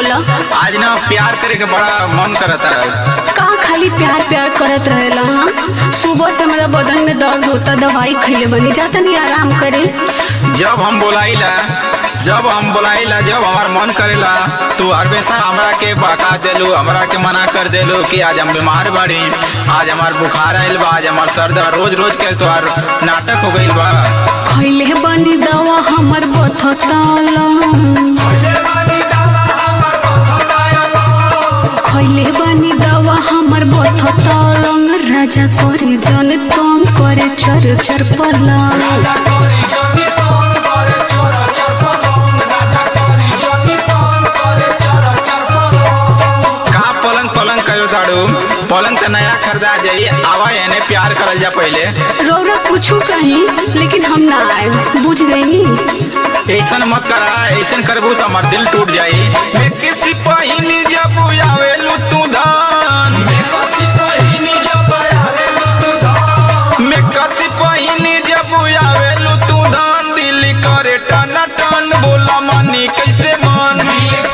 बोला आज ना प्यार करे के बड़ा मन करता है कहाँ खाली प्यार प्यार करत रहेला हाँ सुबह से मेरा बदन में दर्द होता दवाई खैले बनी जाता नहीं आराम करे जब हम बोलाइला जब हम बोलाइला जब हमार मन करेला तू हमेशा हमरा के बका देलू हमरा के मना कर देलू कि आज हम बीमार बाड़ी आज हमार बुखार आइल बा आज हमार सर दर्द रोज रोज के तोहार नाटक हो गइल बा खैले बनी दवा हमर बथताला खैले बनी दवा हमर बथतालंग राजा करे जन तंग करे चर चर पलंग का पलंग पलंग करो दाड़ू पलंग तो नया खरीदा जाई आवा एने प्यार करल जा पहले रौरा कुछ कहीं लेकिन हम ना आए बुझ गई नी ऐसन मत करा ऐसन करबू तो हमार दिल टूट जाई मैं किसी पहिनी जब आवेलू तू धान मैं कसी पहिनी जब आवेलू तू धान दिल करे टन टन बोला मानी कैसे मान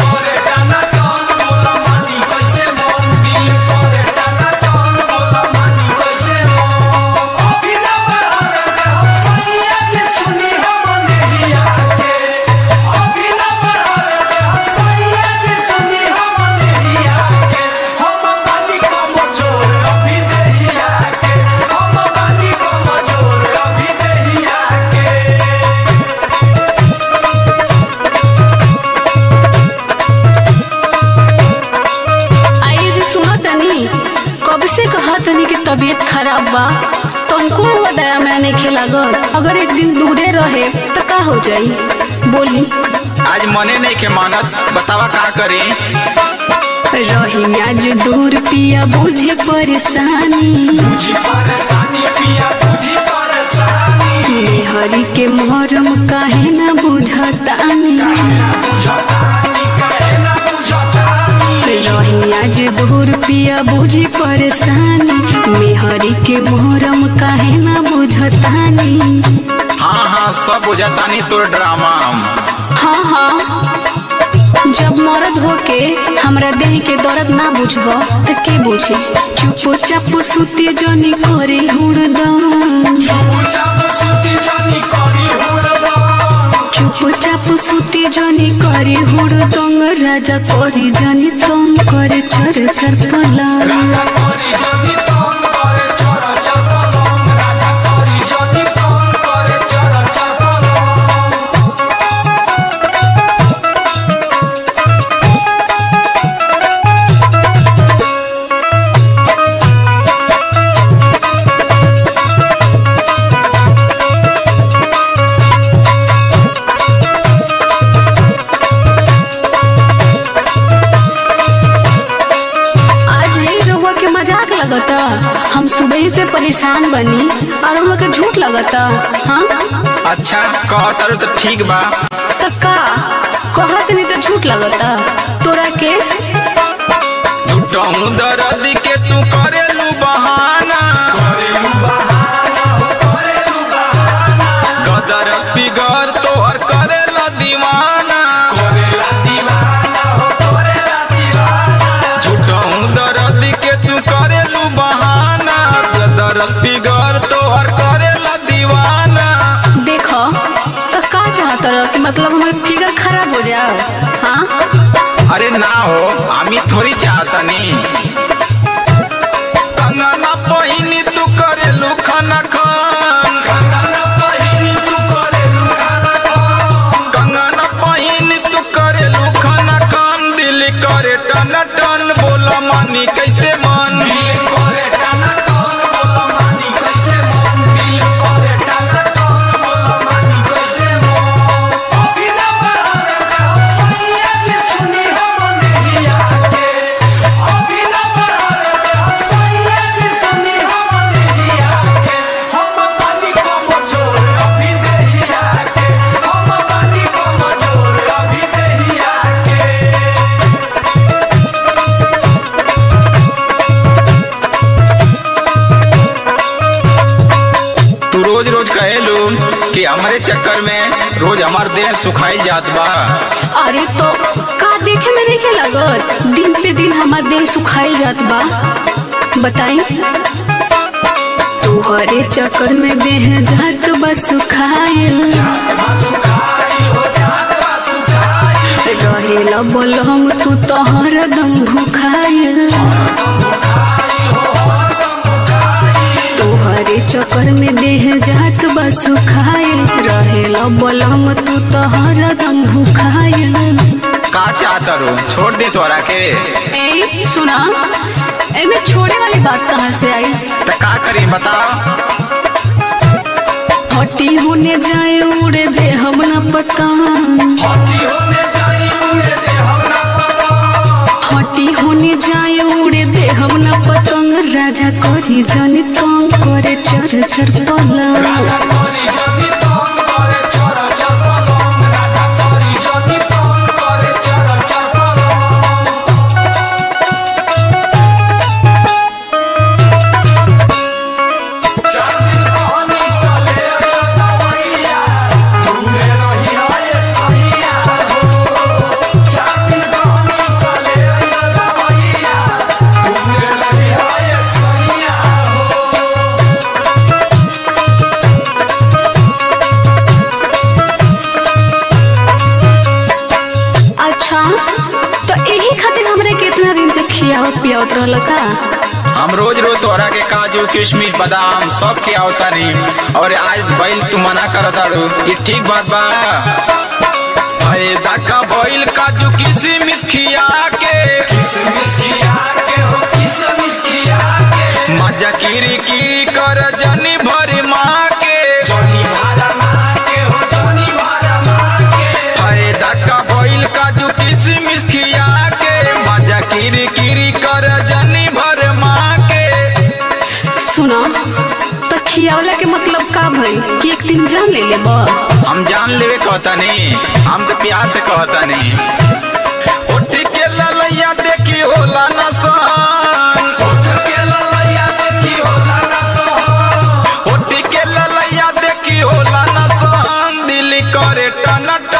आइए जी सुनो तनी कब से कहा तनी कि तबीयत खराब बा तुमको हुआ दया मैं नहीं खेला अगर एक दिन दूरे रहे तो का हो जाई बोली आज मने नहीं के मानत बतावा का करी रही आज दूर पिया बुझे परेशानी हरी के मोहरम काहे ना बुझतानी रही आज दूर पिया बुझी परेशानी मेहरी के मोहरम काहे ना बुझतानी हाँ हाँ सब बुझातानी तोर ड्रामा हाँ हाँ जब मरद होके हमरा देह के दर्द ना बुझब त के बुझी चुपो चापो सुती जनी करे हुड़दम चुपो चापो सुती जनी करे हुड़दंग राजा करी जनी तंग करे चर चर पलंग आज ये रहुआ के मजाक लगता हम सुबह से परेशान बनी और रहुआ के झूठ लगता हाँ अच्छा कहतर तो ठीक बा तो का कहत नहीं तो झूठ लगता तोरा के टहू दर्द के तू करेलू बहाना गदर पिगर तोहर करेला दीवाना झूठहू दर्द के तू करेलू बहाना गदर पिगर तोहर करेला दीवाना देखो तो का चाहत रह कि मतलब हमार फिगर खराब हो जाओ हाँ अरे ना हो আমি थोड़ी चाहतनी कंगना पहिनी तू करेलू खाना खान कंगना पहिनी तू करेलू खाना खान दिल करे टन टन बोला मानी कैसे मन हमार देह सुखाई जात बा अरे तो का देखे में नहीं लागत दिन पे दिन हमार देह सुखाई जात बा बताई तुहरे चक्कर में देह जात बा सुखाइल रहेला बोलम तू तो हरदम भुखाइल तोहरे चक्कर में देह जात बा सुखाइल रहेला बोलम तू तो हरदम भुखाइल का चाहत रू छोड़ दी तोरा के ए सुना एमे छोड़े वाली बात कहाँ से आई त का करी बताओ हटी होने जाए उड़े दे हम न पतंग हटी होने जाए उड़े दे हम न पतंग राजा करी जनी तंग करे चर चर पलंग अच्छा तो यही खातिर हमरे कितना दिन से खियावत पियावत रहल का हम रोज रोज तोरा के काजू किशमिश बादाम सब के आवतानी और आज बैल तू मना करत आड़ू ये ठीक बात बा फायदा का बैल काजू किशमिश खिया के किशमिश खिया के हो किशमिश खिया के मजा किरी की कर जनी भरी माँ के जनी भरा माँ के हो जनी भरा माँ के फायदा का बैल काजू किशमिश खिया के मजा किरी किरी कर जनी भर माँ के सुना तो खियावला के मतलब का भई कि एक दिन जान ले लेब हम जान लेवे कहता नहीं हम तो प्यार से कहता नहीं उठ के ललैया देखी होला न सहन उठ के ललैया देखी होला न सहन उठ के ललैया देखी होला न सहन दिल करे टन